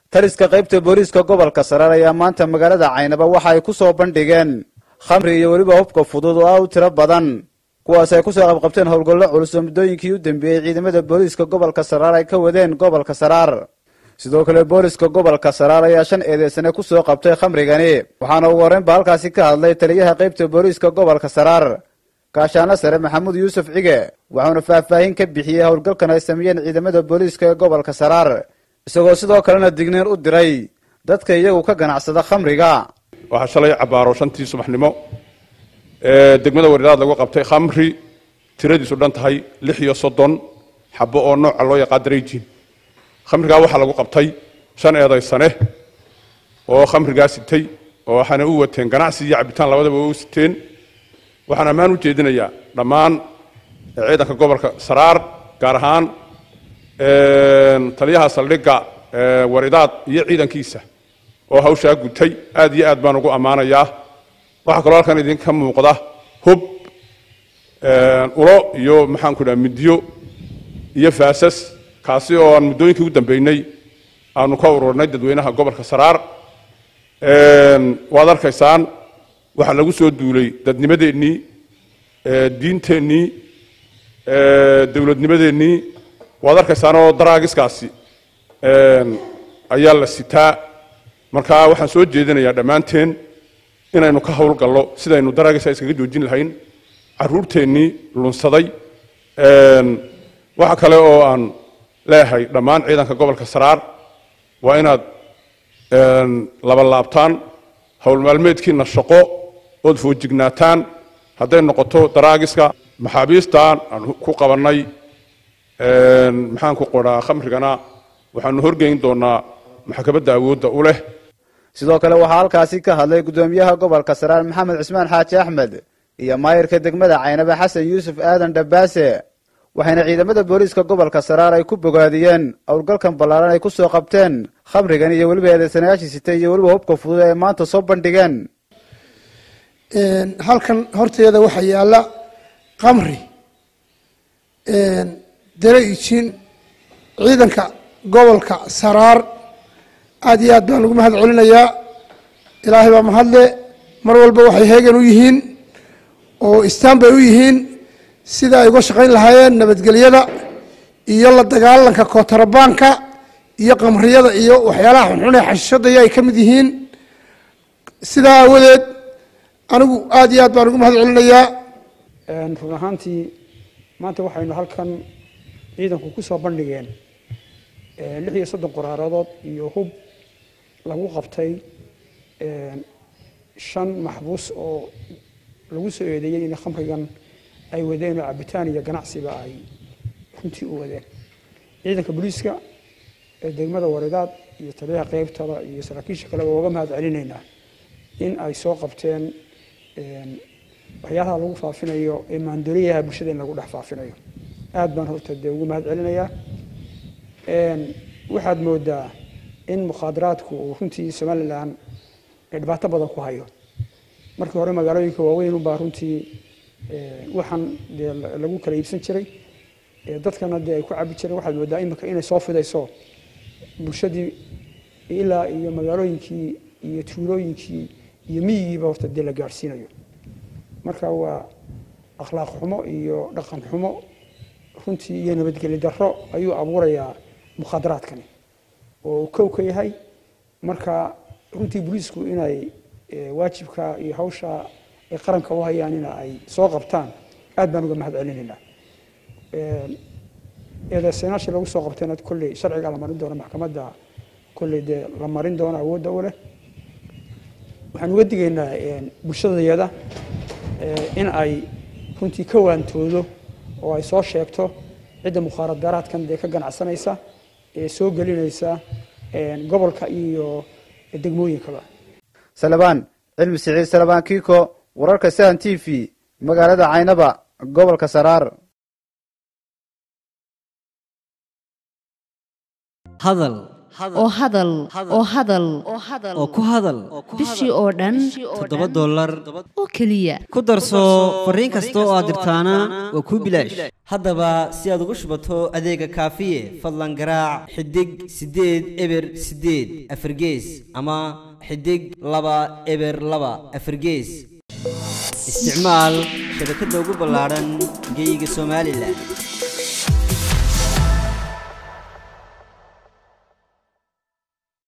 taliska qaybta booliiska gobolka saraar ayaa maanta magaalada caynaba waxa ay ku soo bandhigeen khamri iyo weliba hubka fudud oo ah u tiro badan kuwaas ay kusoo qabqabteen howlgallo culus oo muddooyinkii u dambeeyey ciidamada booliiska gobolka saraar ay ka wadeen gobolka saraar sidoo kale booliska gobolka saraar ayaa shan eedeysane ku soo qabtay khamrigani waxaana ugu horreynba halkaasi ka hadlay taliyaha qaybta booliiska gobolka saraar gaashaanle sare maxamuud yuusuf cige waxauna faahfaahin ka bixiyey howlgalkan ay sameeyeen ciidamada booliiska ee gobolka saraar isagoo sidoo kalena digniin u diray dadka iyagu ka ganacsada khamriga waxaa shalay cabaaro shantii subaxnimo ee degmada waridaad lagu qabtay khamri tiradiisu dhan tahay lix iyo soddon xabo oo nooca loo yaqaan darayjin khamrigaa waxaa lagu qabtay shan eedaysane oo khamrigaa sitay oo waxaana u wateen ganacsi iyo cabitaan labadaba u siteen waxaan ammaan u jeedinayaa dhammaan ciidanka gobolka saraar gaar ahaan taliyaha saldhigga waridaad iyo ciidankiisa oo hawshaa gutay aad iyo aad baan ugu ammaanayaa waxaa kaloo halkan idinka muuqda hub ulo iyo maxaanku dhaha midyo iyo faasas kaasi oo aan muddooyinkii ugu dambeynay aanu ka ururnay dadweynaha gobolka saraar waad arkaysaan waxaa lagu soo duulay dadnimadeennii diinteennii dowladnimadeennii waad arkaysaan oo daraagiskaasi ayaa la sitaa marka waxaan soo jeedinayaa dhammaanteen inaynu ka howlgallo sidaynu daraagiska iskaga joojin lahayn caruurteennii lunsaday waxa kale oo aan leeyahay dhammaan ciidanka gobolka saraar waa inaad labalaabtaan howl maalmeedkiina shaqo ood foojignaataan hadday noqoto daraagiska maxaabiistaan aan ku qabannay maxaan ku qoraa khamrigana waxaanu horgeyn doonaa maxkamadda awoodda u leh sidoo kale waxaa halkaasi ka hadlay guddoomiyaha gobolka saraar maxamed cismaan xaaji axmed iyo maayirka degmada caynabe xasan yuusuf aadan dhabaase waxayna ciidamada booliiska gobolka saraar ay ku bogaadiyeen howlgalkan ballaaran ay ku soo qabteen khamrigan iyo weliba eedeysanayaashii sitay iyo weliba hubka fudud ee maanta soo bandhigeen halkan horteeda waxaa yaalla kamri dare ijin ciidanka gobolka saraar aad iyo aad baan ugu mahad celinayaa ilaahay baa mahadle mar walba waxay heegan u yihiin oo istaan bay u yihiin sida ay uga shaqayn lahaayeen nabadgelyada iyo la dagaalanka kootarabaanka iyo qamriyada iyo waxyaalaha xunxun ee xashishadaya ay ka mid yihiin sidaa aawadeed anigu aad iyo aad baan ugu mahad celinayaa run ahaantii maanta waxaynu halkan ciidanku ku soo bandhigeen lix iyo soddon qoraarodood iyo hub lagu qabtay shan maxbuus oo lagu soo eedeeyey in khamrigan ay wadeen oo cabitaan iyo ganacsiba ay runtii u wadeen ciidanka booliiska ee degmada waridaad iyo taliyaha qeybtada iyo saraakiisha kaleba uga mahad celinaynaa in ay soo qabteen waxyaalaha lagu faafinayo ee maandoriyaha bulshada in lagu dhex faafinayo aad baan horta dee ugu mahad celinayaa waxaad moodaa in mukhaadaraadku uu runtii somalilan dhibaato badan ku hayo markii hore magaalooyinka waaweyn unbaa runtii waxaan dee lagu kala iibsan jiray dadkana dee ay ku cabi jireen waxaad moodaa imika inay soo fidayso bulshadii ilaa iyo magaalooyinkii iyo tuulooyinkii iyo miyigiiba horta dee la gaadhsiinayo marka waa akhlaaq xumo iyo dhaqan xumo runtii iyo nabadgeli darro ayuu abuurayaa mukhaadaraadkani oo uu kow ka yahay marka runtii booliisku inay waajibka iyo hawsha ay qaranka u hayaan in ay soo qabtaan aad baan uga mahad celinaynaa eedeysanaashii lagu soo qabtayna kolley sharciga la marin doono maxkamadda kolley dee la marin doono awoodda u leh waxaan uga digaynaa bulshadayada in ay runtii ka waantoodo oo ay soo sheegto cidda mukhaadaraadkan dee ka ganacsanaysa ee soo gelinaysa gobolka iyo degmooyinkaba salabaan cilmi siciid salabaan kiiko wararka sahan t v magaalada caynaba gobolka saraar hadal oo hadal oo hadal oo ku hadal bishii oo dhan toddoba dollar oo keliya ku darso fariin kasta oo aad dirtaana waa kuu bilaash haddaba si aad ugu shubato adeega kaafiye fadlan garaac xidig siddeed eber siddeed afargees ama xidig laba eber laba afargees isticmaal shabakadda ugu ballaadhan geeyiga somalilan